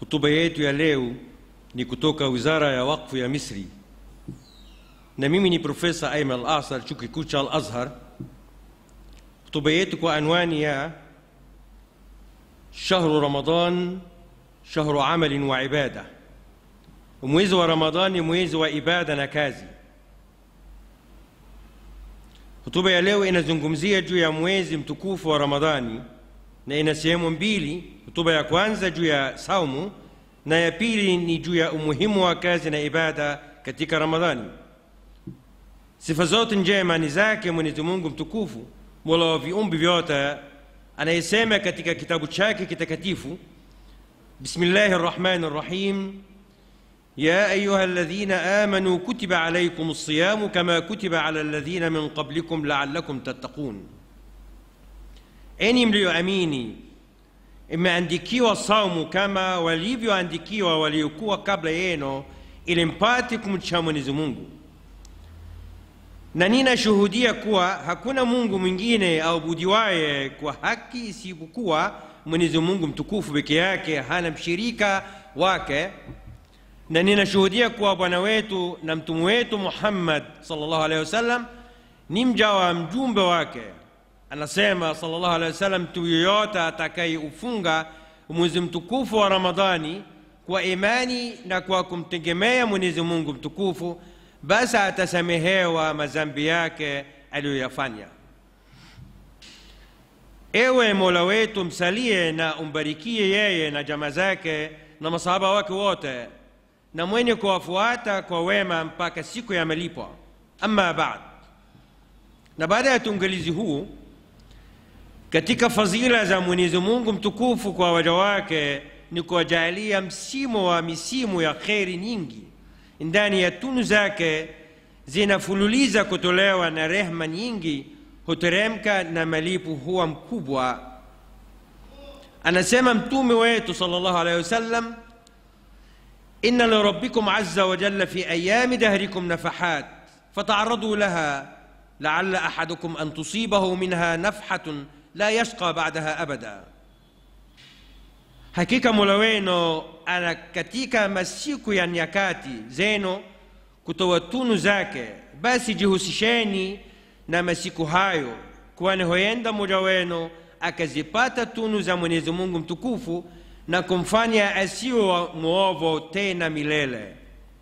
Hotuba yetu ya leo ni kutoka Wizara ya Wakfu ya Misri, na mimi ni Profesa Ayman Al-Asar, chuo kikuu cha Al-Azhar. Hotuba yetu kwa anwani ya shahru Ramadan shahru amalin wa ibada, mwezi wa Ramadhani mwezi wa ibada na kazi. Hotuba ya leo inazungumzia juu ya mwezi mtukufu wa Ramadhani na ina sehemu mbili. Hotuba ya kwanza juu ya saumu na ya pili ni juu ya umuhimu wa kazi na ibada katika Ramadhani. Sifa zote njema ni zake Mwenyezi Mungu mtukufu, mola wa viumbe vyote, anayesema katika kitabu chake kitakatifu, bismillahi rrahmani rrahim يا أيها الذين آمنوا كتب عليكم الصيام كما كتب على الذين من قبلكم لعلكم تتقون enyi mliyoamini imeandikiwa saumu kama walivyoandikiwa waliokuwa kabla yenu ili mpate kumcha mwenyezi mungu na ninashuhudia kuwa hakuna mungu mwingine aubudiwaye kwa haki isipokuwa mwenyezi mungu mtukufu peke yake hana mshirika wake na ninashuhudia kuwa bwana wetu na mtume wetu muhammad sallallahu alaihi wasallam ni mja wa mjumbe wake anasema sallallahu alaihi wasallam mtu yoyote atakayeufunga mwezi mtukufu wa ramadhani kwa imani na kwa kumtegemea mwenyezi mungu mtukufu basi atasamehewa madhambi yake aliyoyafanya ewe mola wetu msalie na umbarikie yeye na jama zake na masahaba wake wote na mwenye kuwafuata kwa wema mpaka siku ya malipo ama baad na baada ya tungalizi huu katika fadhila za mwenyezi mungu mtukufu kwa waja wake ni kuwajalia msimu wa misimu ya kheri nyingi ndani ya tunu zake zinafululiza kutolewa na rehma nyingi huteremka na malipo huwa mkubwa anasema mtume wetu sallallahu alaihi wasallam إن لربكم عز وجل في أيام دهركم نفحات فتعرضوا لها لعل أحدكم أن تصيبه منها نفحة لا يشقى بعدها أبدا hakika mola wenu ana katika masiku ya nyakati zenu kutoa tunu zake basi jihusisheni na masiku hayo kwani huenda mmoja wenu akazipata tunu za mwenyezi mungu mtukufu na kumfanya asiwe mwovu tena milele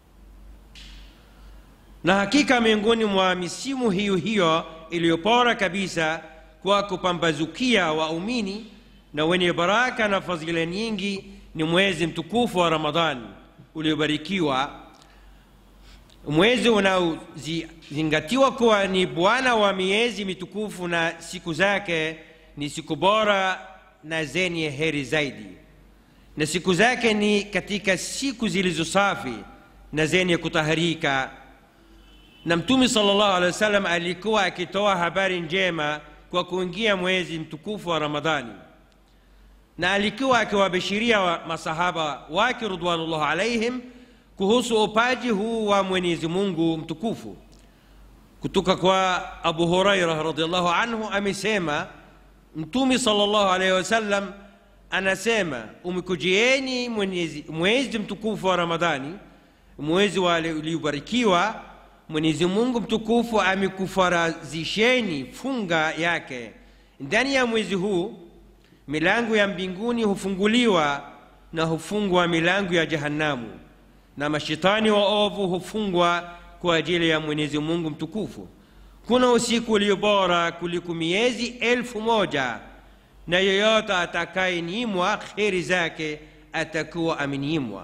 na hakika miongoni mwa misimu hiyo hiyo iliyopora kabisa kwa kupambazukia waumini na wenye baraka na fadhila nyingi ni mwezi mtukufu wa ramadhani uliobarikiwa mwezi unaozingatiwa kuwa ni bwana wa miezi mitukufu na siku zake ni siku bora na zenye heri zaidi na siku zake ni katika siku zilizo safi na zenye kutaharika na mtume sallallahu alaihi wasallam alikuwa akitoa habari njema kwa kuingia mwezi mtukufu wa ramadhani na alikuwa akiwabashiria wa masahaba wake ridwanullah alaihim kuhusu upaji huu wa mwenyezi mungu mtukufu kutoka kwa abu huraira radiallahu anhu amesema mtume sallallahu alaihi wasallam anasema umekujieni mwezi mtukufu wa ramadhani mwezi uliobarikiwa mwenyezi mungu mtukufu amekufarazisheni funga yake ndani ya mwezi huu milango ya mbinguni hufunguliwa na hufungwa milango ya jahanamu na mashetani waovu hufungwa kwa ajili ya mwenyezi mungu mtukufu kuna usiku ulio bora kuliko miezi elfu moja na yeyote atakayenyimwa kheri zake atakuwa amenyimwa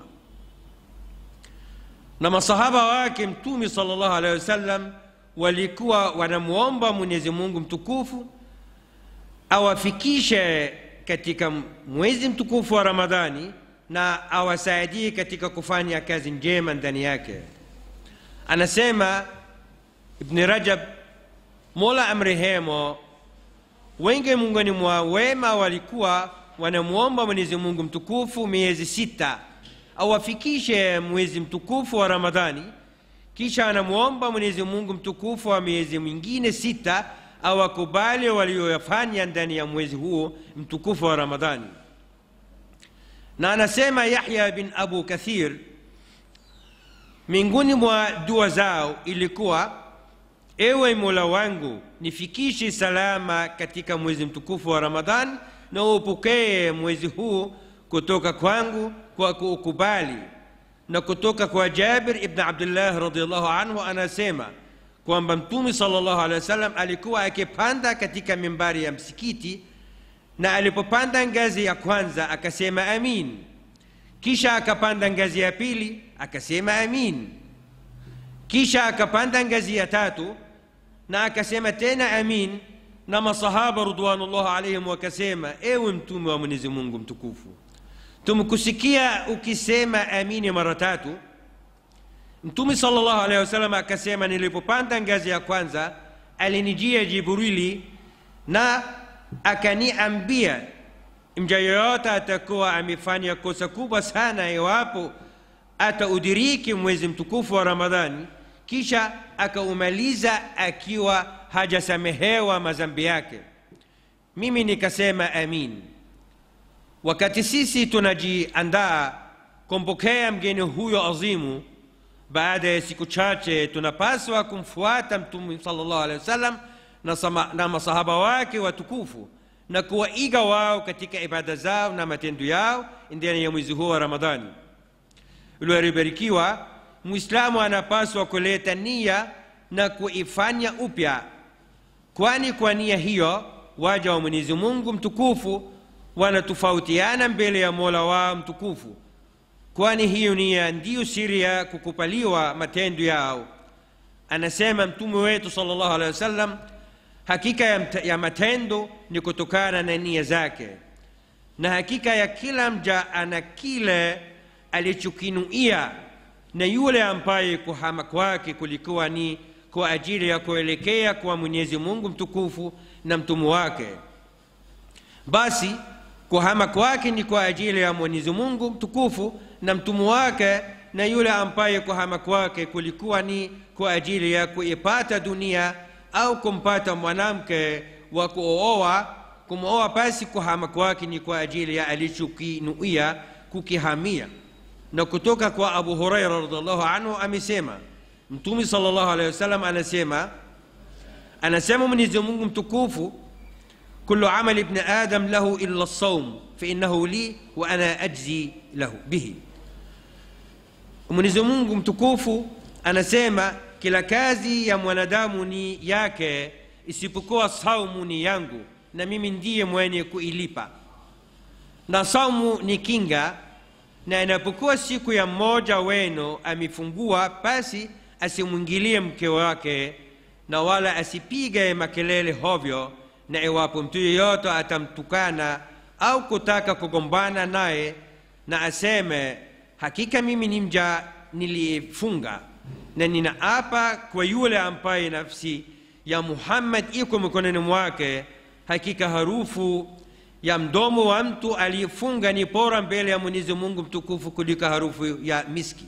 na masahaba wake mtume sallallahu alaihi wasallam walikuwa wanamwomba mwenyezi mungu mtukufu awafikishe katika mwezi mtukufu wa ramadhani na awasaidie katika kufanya kazi njema ndani yake anasema ibni rajab mola amrehemo wengi miongoni mwa wema walikuwa wanamwomba mwenyezi mungu mtukufu miezi sita awafikishe mwezi mtukufu wa ramadhani kisha anamwomba mwenyezi mungu mtukufu wa miezi mingine sita awakubali walioyafanya ndani ya mwezi huo mtukufu wa ramadhani na anasema yahya bin abu kathir miongoni mwa dua zao ilikuwa ewe mola wangu nifikishe salama katika mwezi mtukufu wa ramadhan na upokee mwezi huu kutoka kwangu kwa kuukubali na kutoka kwa jabir ibn abdullah radiallahu anhu anasema kwamba mtume salllahu alehi wasallam alikuwa akipanda katika mimbari ya msikiti na alipopanda ngazi ya kwanza akasema amin kisha akapanda ngazi ya pili akasema amin kisha akapanda ngazi ya tatu na akasema tena amin na masahaba ridwanullah alaihim wakasema ewe mtume wa mwenyezi mungu mtukufu tumekusikia ukisema amini mara tatu mtume salllahu alehi wasallam akasema nilipopanda ngazi ya kwanza alinijia jibrili na akaniambia mja yoyote atakuwa amefanya kosa kubwa sana iwapo ataudiriki mwezi mtukufu wa ramadhani kisha akaumaliza akiwa hajasamehewa mazambi yake mimi nikasema amin wakati sisi tunajiandaa kumpokea mgeni huyo azimu baada ya siku chache tunapaswa kumfuata mtume salllah alehi wasallam na, sama, na masahaba wake watukufu na kuwaiga wao katika ibada zao na matendo yao ndani ya mwezi huu wa ramadhani uliobarikiwa mwislamu anapaswa kuleta nia na kuifanya upya kwani kwa nia hiyo waja wa mwenyezi mungu mtukufu wanatofautiana mbele ya mola wao mtukufu kwani hiyo nia ndiyo siri ya kukupaliwa matendo yao anasema mtume wetu sal llahu alehi wasallam hakika ya, mt- ya matendo ni kutokana na nia zake na hakika ya kila mja ana kile alichokinuia na yule ambaye kuhama kwake kulikuwa ni kwa ajili ya kuelekea kwa mwenyezi mungu mtukufu na mtume wake basi kuhama kwake ni kwa ajili ya mwenyezi mungu mtukufu na mtume wake na yule ambaye kuhama kwake kulikuwa ni kwa ajili ya kuipata dunia au kumpata mwanamke wa kuooa kumooa basi kuhama kwake ni kwa ajili ya alichokinuia kukihamia na kutoka kwa abu huraira radiallahu anhu amesema mtume salllahu alehi wasallam anasema anasema mwenyezi mungu mtukufu كل عمل ابن آدم له إلا الصوم فإنه لي وأنا أجزي له به Mwenyezi Mungu mtukufu anasema kila kazi ya mwanadamu ni yake isipokuwa saumu ni yangu na mimi ndiye mwenye kuilipa na saumu ni kinga na inapokuwa siku ya mmoja wenu amefungua basi asimwingilie mke wake na wala asipige makelele hovyo na iwapo mtu yeyote atamtukana au kutaka kugombana naye na aseme hakika mimi ni mja niliyefunga na ninaapa kwa yule ambaye nafsi ya muhammad iko mikononi mwake hakika harufu ya mdomo wa mtu aliyefunga ni bora mbele ya mwenyezi mungu mtukufu kuliko harufu ya miski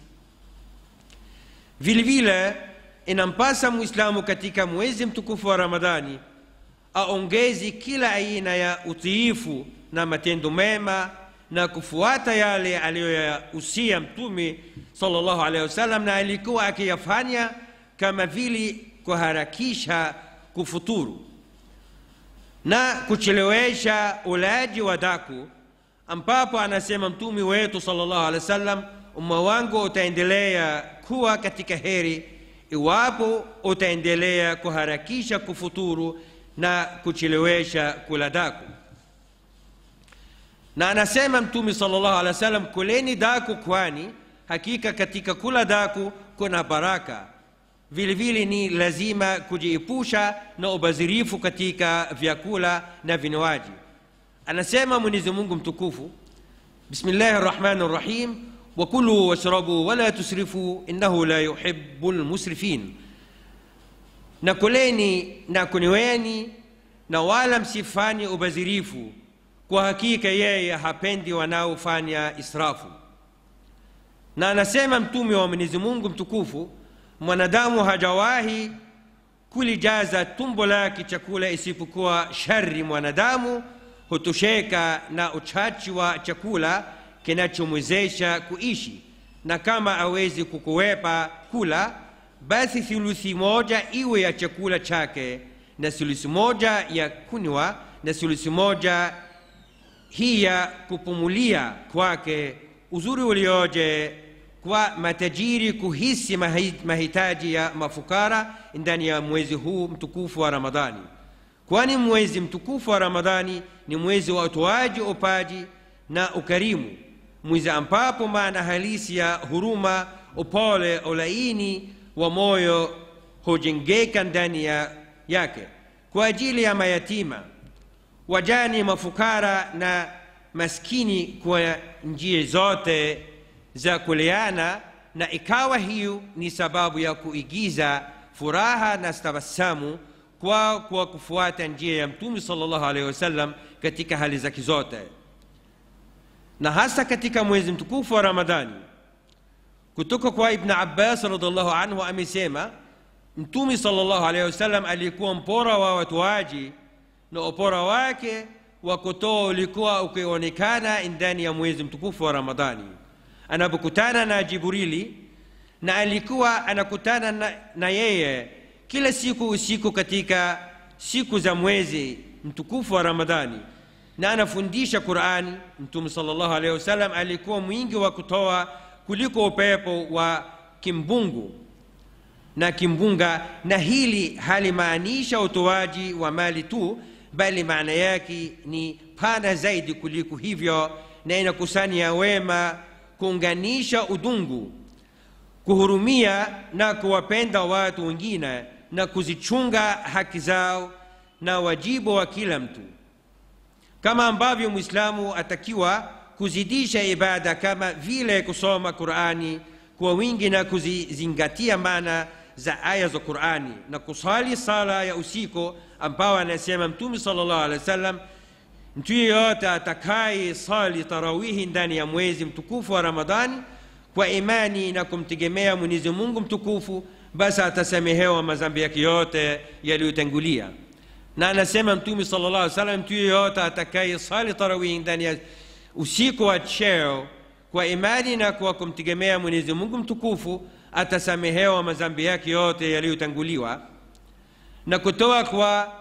vile vile inampasa mwislamu katika mwezi mtukufu wa ramadhani aongezi kila aina ya utiifu na matendo mema na kufuata yale aliyoyahusia mtume salllahu alehi wasallam na alikuwa akiyafanya kama vile kuharakisha kufuturu na kuchelewesha ulaji wa daku ambapo anasema mtume wetu salllahu alehi wasallam umma wangu utaendelea kuwa katika heri iwapo utaendelea kuharakisha kufuturu na kuchelewesha kula daku na anasema mtume salllahu alehi wasallam kuleni daku kwani hakika katika kula daku kuna baraka vile vile ni lazima kujiepusha na ubazirifu katika vyakula na vinywaji anasema mwenyezi mungu mtukufu bismillahi rrahmani rrahim wakulu washrabu wala tusrifu innahu la yuhibu lmusrifin na kuleni na kunyweni na wala msifanye ubazirifu kwa hakika yeye hapendi wanaofanya israfu na anasema mtume wa mwenyezi mungu mtukufu mwanadamu hajawahi kulijaza tumbo lake chakula isipokuwa shari mwanadamu hutosheka na uchachi wa chakula kinachomwezesha kuishi na kama awezi kukuwepa kula basi thuluthi moja iwe ya chakula chake na thuluthi moja ya kunywa na thuluthi moja hii ya kupumulia kwake uzuri ulioje kwa matajiri kuhisi mahitaji ya mafukara ndani ya mwezi huu mtukufu wa ramadhani kwani mwezi mtukufu wa ramadhani ni mwezi wa utoaji upaji na ukarimu mwezi ambapo maana halisi ya huruma upole ulaini wa moyo hujengeka ndani ya yake kwa ajili ya mayatima wajani mafukara na maskini kwa njia zote za kuleana na ikawa hiyo ni sababu ya kuigiza furaha na tabasamu kwa kwa kufuata njia ya mtume sallallahu alaihi wasallam katika hali zake zote na hasa katika mwezi mtukufu wa ramadhani kutoka kwa ibn abbas radiallahu anhu amesema mtume sallallahu alaihi wasallam alikuwa mpora wa watoaji na upora wake wa kutoa ulikuwa ukionekana ndani ya mwezi mtukufu wa ramadhani anapokutana na jibrili na alikuwa anakutana na, na yeye kila siku usiku katika siku za mwezi mtukufu wa ramadhani na anafundisha qurani mtume salllahu alehi wasallam alikuwa mwingi wa kutoa kuliko upepo wa kimbungu na kimbunga na hili halimaanisha utoaji wa mali tu bali maana yake ni pana zaidi kuliko hivyo na inakusanya wema kuunganisha udungu kuhurumia na kuwapenda watu wengine na kuzichunga haki zao na wajibu wa kila mtu kama ambavyo mwislamu atakiwa kuzidisha ibada kama vile kusoma qurani kwa wingi na kuzizingatia maana za aya za qurani na kusali sala ya usiku ambao anasema mtume salllah alehi wa sallam mtu yeyote atakaye sali tarawihi ndani ya mwezi mtukufu wa ramadhani kwa imani na kumtegemea mwenyezi mungu mtukufu basi atasamehewa mazambi yake yote yaliyotangulia na anasema mtume sala llah salam mtu yeyote atakaye sali tarawihi ndani ya usiku wa cheo kwa imani na kwa kumtegemea mwenyezi mungu mtukufu atasamehewa mazambi yake yote yaliyotanguliwa na kutoa kwa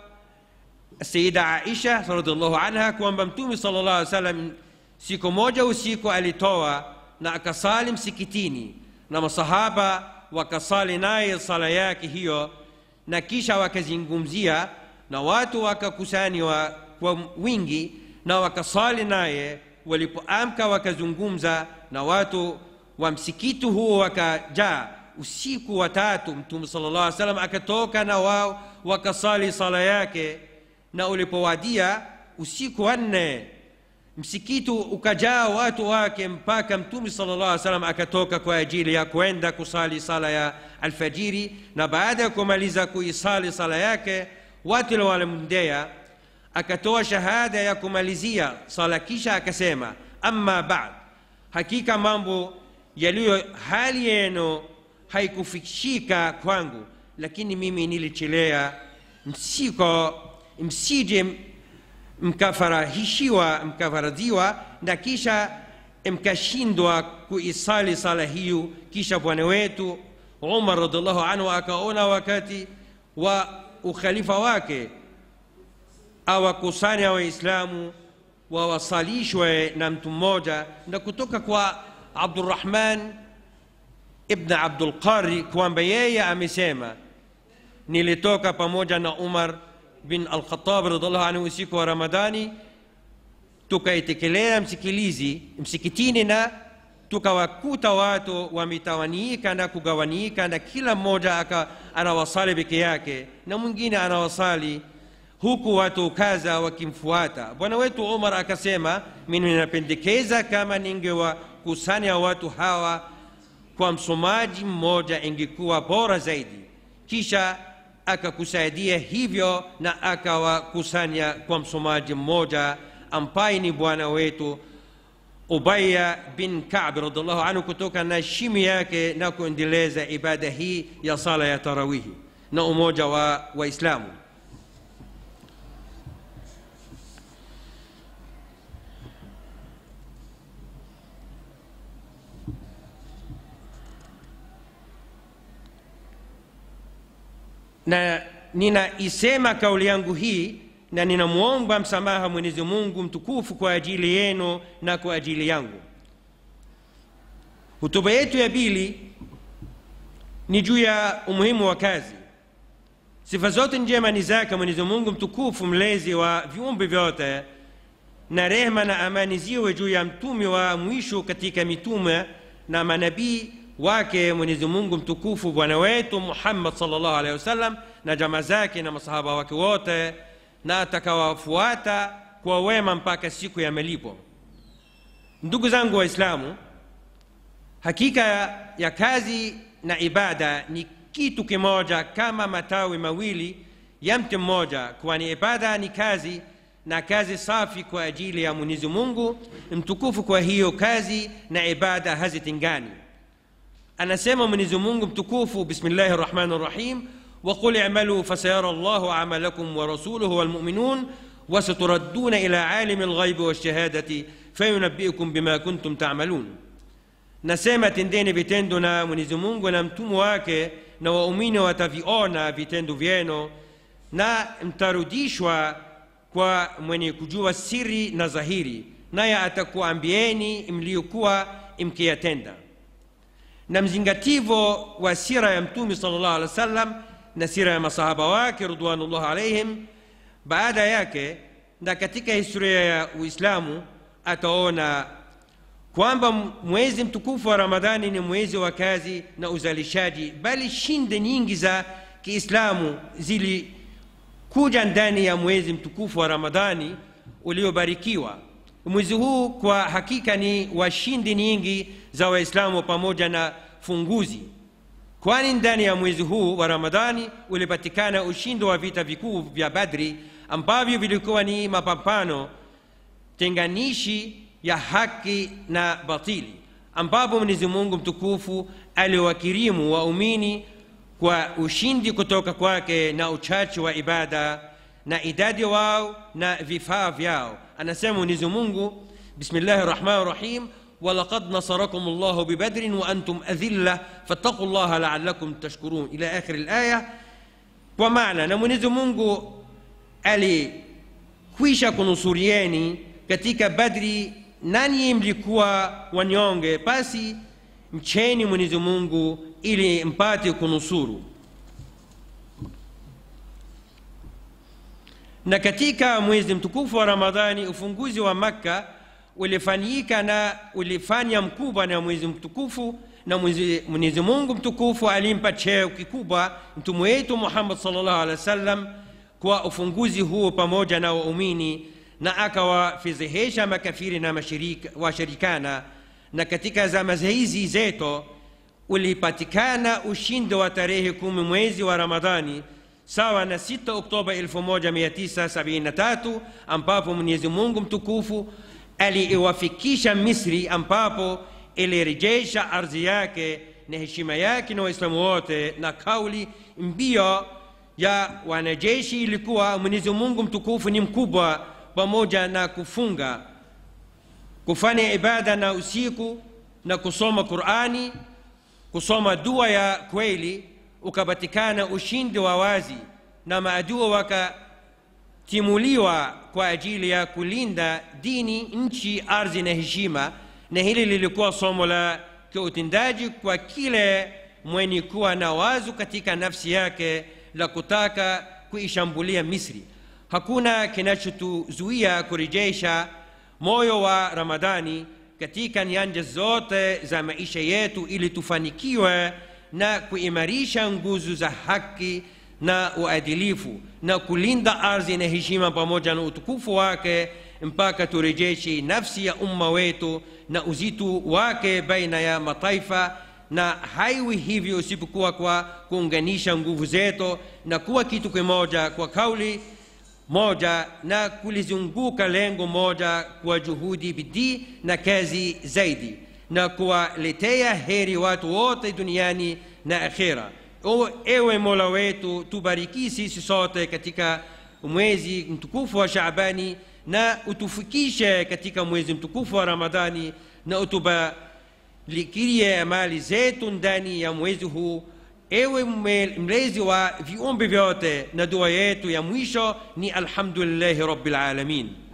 sayida aisha radiallahu anha kwamba mtume sala llah salam siku moja usiku alitoa na akasali msikitini na masahaba wakasali naye sala yake hiyo na kisha wakazungumzia na watu wakakusanywa kwa wingi na wakasali naye walipoamka wakazungumza na watu wa msikiti huo wakajaa usiku wa tatu mtume sala llah salam akatoka na wao wakasali sala yake na ulipowadia usiku wa nne msikiti ukajaa watu wake mpaka mtume sala llah salam akatoka kwa ajili ya kwenda kusali sala ya alfajiri na baada ya kumaliza kuisali sala yake watu walimndea akatoa shahada ya kumalizia sala kisha akasema amma bad hakika mambo yaliyo hali yenu haikufikishika kwangu lakini mimi nilichelea msiko msije mkafarahishiwa mkafaradhiwa na kisha mkashindwa kuisali sala hiyo kisha bwana wetu umar radiallahu anhu akaona wakati wa ukhalifa wake awakusanya waislamu wawasalishwe na mtu mmoja na kutoka kwa abdurahman ibn abdulqari kwamba yeye amesema nilitoka pamoja na umar bin alkhatab radiallahu anhu usiku wa ramadani tukaitekelea msikilizi msikitini na tukawakuta watu wametawanyika na kugawanyika na kila mmoja aka anawasali peke yake na mwingine anawasali huku watu kaza wakimfuata bwana wetu umar akasema mimi ninapendekeza kama ningewakusanya watu hawa kwa msomaji mmoja ingekuwa bora zaidi kisha akakusaidia hivyo na akawakusanya kwa msomaji mmoja ambaye ni bwana wetu ubaya bin kab radiallahu anhu kutoka na shimu yake na kuendeleza ibada hii ya sala ya tarawihi na umoja wa waislamu na ninaisema kauli yangu hii na ninamwomba msamaha mwenyezi mungu mtukufu kwa ajili yenu na kwa ajili yangu hutuba yetu ya pili ni juu ya umuhimu wa kazi sifa zote njema ni zake mwenyezi mungu mtukufu mlezi wa viumbe vyote na rehma na amani ziwe juu ya mtume wa mwisho katika mitume na manabii wake mwenyezi mungu mtukufu bwana wetu muhammad salllahu alehi wasallam na jama zake na masahaba wake wote na atakawafuata kwa wema mpaka siku ya malipo ndugu zangu waislamu hakika ya kazi na ibada ni kitu kimoja kama matawi mawili ya mti mmoja kwani ibada ni kazi na kazi safi kwa ajili ya mwenyezi mungu mtukufu kwa hiyo kazi na ibada hazitengani anasema mwenyezi mungu mtukufu bismillahi rrahmani rrahim وقل اعملوا فسيرى الله عملكم ورسوله والمؤمنون وستردون إلى عالم الغيب والشهادة فينبئكم بما كنتم تعملون nasema tendeni vitendo na mwenyezi mungu na mtume wake na waumini wataviona vitendo vyenu na mtarudishwa kwa mwenye kujua siri na dhahiri naye atakuambieni mliokuwa mkiyatenda na mzingativo wa sira ya mtume salllah alih wa sallam na sira ya masahaba wake ridwanullah alaihim baada yake na katika historia ya uislamu ataona kwamba mwezi mtukufu wa ramadhani ni mwezi wa kazi na uzalishaji bali shinde nyingi za kiislamu zilikuja ndani ya mwezi mtukufu wa ramadhani uliobarikiwa mwezi huu kwa hakika ni washindi nyingi za waislamu pamoja na funguzi kwani ndani ya mwezi huu wa ramadhani ulipatikana ushindi wa vita vikuu vya badri ambavyo vilikuwa ni mapambano tenganishi ya haki na batili ambapo mwenyezi mungu mtukufu aliwakirimu waumini kwa ushindi kutoka kwake na uchache wa ibada na idadi wao na vifaa vyao anasema mwenyezi mungu bismillahi rahmani rahim ولقد نصركم الله ببدر وأنتم أذلة فاتقوا الله لعلكم تشكرون إلى آخر الآية ومعنى نمنز mungu alikwisha kunusurieni katika badri nanyi mlikuwa wanyonge basi mcheni mwenyezi mungu ili mpate kunusuru na katika mwezi mtukufu wa ramadhani ufunguzi wa makka ulifanyika na ulifanya mkubwa na mwezi mtukufu na mwenyezi mungu mtukufu alimpa cheo kikubwa mtume wetu muhammad salllahu alehi wa sallam kwa ufunguzi huo pamoja na waumini na akawafedhehesha makafiri na washirikana na katika zama hizi zetu ulipatikana ushindi wa tarehe kumi mwezi wa ramadhani sawa na 6 oktoba 1973 ambapo mwenyezi mungu mtukufu aliiwafikisha misri ambapo ilirejesha ardhi yake na heshima yake na waislamu wote na kauli mbio ya wanajeshi ilikuwa mwenyezi mungu mtukufu ni mkubwa pamoja na kufunga kufanya ibada na usiku na kusoma qurani kusoma dua ya kweli ukapatikana ushindi wa wazi na maadua wakatimuliwa kwa ajili ya kulinda dini nchi ardhi na heshima na hili lilikuwa somo la kiutendaji kwa kile mwenye kuwa na wazo katika nafsi yake la kutaka kuishambulia misri hakuna kinachotuzuia kurejesha moyo wa ramadhani katika nyanja zote za maisha yetu ili tufanikiwe na kuimarisha nguzo za haki na uadilifu na kulinda ardhi na heshima pamoja na utukufu wake mpaka turejeshe nafsi ya umma wetu na uzito wake baina ya mataifa na haiwi hivyo isipokuwa kwa kuunganisha nguvu zetu na kuwa kitu kimoja kwa kauli moja na kulizunguka lengo moja kwa juhudi bidii na kazi zaidi na kuwaletea heri watu wote duniani na akhera ewe mola wetu tubariki sisi sote katika mwezi mtukufu wa shabani na utufikishe katika mwezi mtukufu wa ramadhani na utubarikirie amali zetu ndani ya mwezi huu ewe mme- mlezi wa viumbe vyote na dua yetu ya mwisho ni alhamdulillahi rabbil alamin